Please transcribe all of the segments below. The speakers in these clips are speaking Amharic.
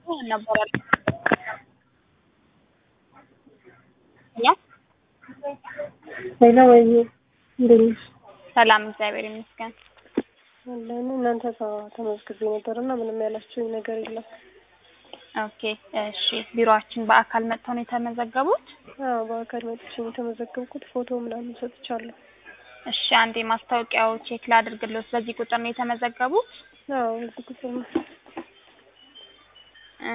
ነበራል ያ ሌላ ወይ እንዴት ነሽ? ሰላም እግዚአብሔር ይመስገን። አለን እናንተ ጋር ተመዝግቤ ነበር እና ምንም ያላችሁኝ ነገር የለም። ኦኬ እሺ። ቢሮአችን በአካል መጥተው ነው የተመዘገቡት? አዎ በአካል መጥቼ ነው የተመዘገብኩት። ፎቶ ምናምን ሰጥቻለሁ። እሺ አንዴ ማስታወቂያው ቼክ ላድርግልዎት። በዚህ ቁጥር ነው የተመዘገቡት? አዎ እዚህ ቁጥር ነው። እ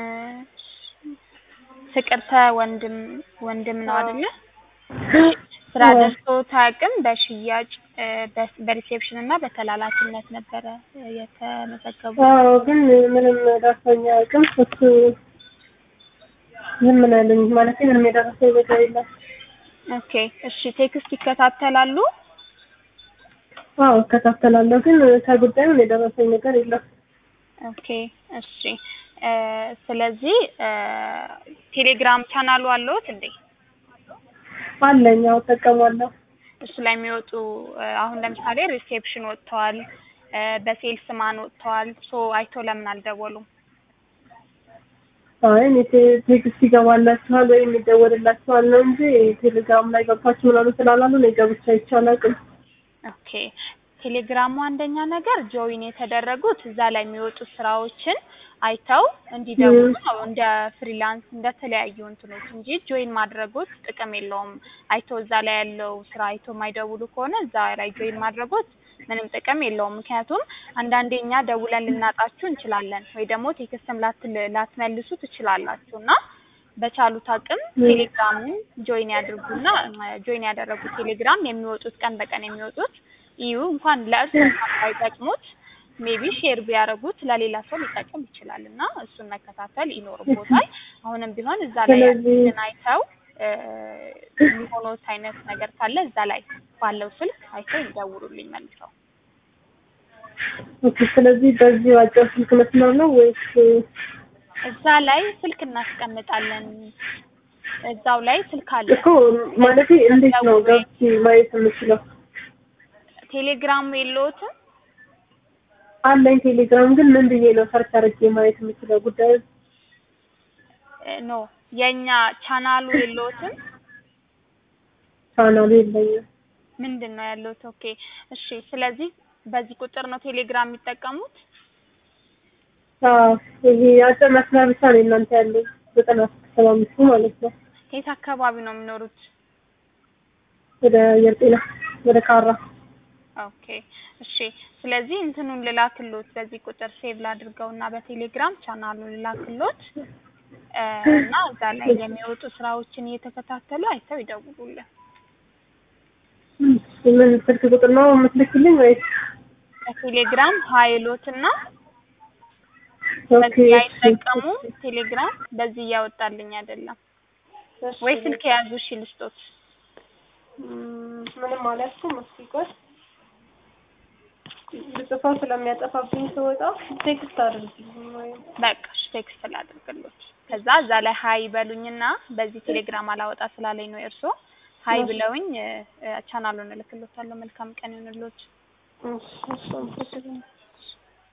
ፍቅርተ ወንድም ወንድም ነው አይደለ? ስራ ደርሶት አያውቅም። በሽያጭ እ በ- በሪሴፕሽን እና በተላላኪነት ነበረ የተመዘገቡት። አዎ ግን ምንም ደርሶኝ አያውቅም። እሱ ዝም ነው ያለኝ ማለት ምንም የደረሰኝ ነገር የለም። ኦኬ እሺ። ቴክስት ይከታተላሉ? አዎ እከታተላለሁ ግን ከጉዳዩም የደረሰኝ ነገር የለም። ኦኬ እሺ። እ ስለዚህ እ ቴሌግራም ቻናሉ አለዎት እንዴ? አለኝ አዎ እጠቀማለሁ። እሱ ላይ የሚወጡ እ አሁን ለምሳሌ ሪሴፕሽን ወጥተዋል፣ እ በሴልስ ማን ወጥተዋል። ሶ አይቶ ለምን አልደወሉም? አይ እኔ ቴ- ቴክስት ይገባላችኋል ወይም ይደወልላችኋል ነው እንጂ ቴሌግራም ላይ ገባችሁ ምናምን ስላላሉ እኔ ገብቼ አይቼ አላውቅም። ኦኬ ቴሌግራሙ አንደኛ ነገር ጆይን የተደረጉት እዛ ላይ የሚወጡ ስራዎችን አይተው እንዲደውሉ ነው እንደ ፍሪላንስ እንደ ተለያዩ እንትኖች እንጂ ጆይን ማድረጎት ጥቅም የለውም። አይተው እዛ ላይ ያለው ስራ አይተው የማይደውሉ ከሆነ እዛ ላይ ጆይን ማድረጎት ምንም ጥቅም የለውም። ምክንያቱም አንዳንዴ እኛ ደውለን ልናጣችሁ እንችላለን ወይ ደግሞ ቴክስትም ላትል ላትመልሱ ትችላላችሁ እና በቻሉት አቅም ቴሌግራሙን ጆይን ያድርጉና ጆይን ያደረጉት ቴሌግራም የሚወጡት ቀን በቀን የሚወጡት እዩ እንኳን ለእርሱ እንኳን ባይጠቅሙት ሜቢ ሼር ቢያደርጉት ለሌላ ሰው ሊጠቅም ይችላል እና እሱን መከታተል ይኖርቦታል። አሁንም ቢሆን እዛ ላይ ስለዚህ- ያሉትን አይተው እ የሚሆኑት አይነት ነገር ካለ እዛ ላይ ባለው ስልክ አይተው ይደውሉልኝ መልሰው። ኦኬ ስለዚህ በዚህ አጭር ስልክ መስመር ነው ወይስ እዛ ላይ ስልክ እናስቀምጣለን። እዛው ላይ ስልክ አለ። እኮ ማለቴ እንዴት ነው ገብቼ ማየት የምችለው? ቴሌግራም የለዎትም? አለኝ ቴሌግራም ግን ምን ብዬ ነው ሰርች አድርጌ ማየት የምችለው ጉዳዩ? እ ኖ የኛ ቻናሉ የለዎትም? ቻናሉ የለኝም። ምንድን ነው ያለዎት? ኦኬ እሺ። ስለዚህ በዚህ ቁጥር ነው ቴሌግራም የሚጠቀሙት? አዎ ይሄ አጭር መስመር ብቻ ነው እናንተ ያለኝ ዘጠና ሰባ አምስቱ ማለት ነው። የት አካባቢ ነው የሚኖሩት? ወደ አየር ጤና ወደ ካራ ኦኬ እሺ። ስለዚህ እንትኑን ልላክሎት በዚህ ቁጥር ሴቭ ላድርገውና በቴሌግራም ቻናሉን ልላክሎት እ እና እዛ ላይ የሚወጡ ስራዎችን እየተከታተሉ አይተው ይደውሉልን። ምን ስልክ ቁጥር ነው የምትልክልኝ ወይስ? በቴሌግራም ሀይሎትና ኦኬ በዚህ እሺ። አይጠቀሙም። ቴሌግራም በዚህ እያወጣልኝ አይደለም ወይ ስልክ የያዙ እሺ ልስጦት። ም፣ ምንም አልያዝኩም። እስኪ ቆይ ልጽፈው ስለሚያጠፋብኝ ስወጣ ቴክስት አድርግልኝ ወይም በቃ እሺ ቴክስት ላድርግሎት። ከዛ እዛ ላይ ሀይ በሉኝና በዚህ ቴሌግራም አላወጣ ስላለኝ ነው እርሶ ሀይ ብለውኝ እ እ ቻናሉን እልክሎታለሁ። መልካም ቀን ይሁንልዎት። እሺ እሺ አመሰግናለሁ።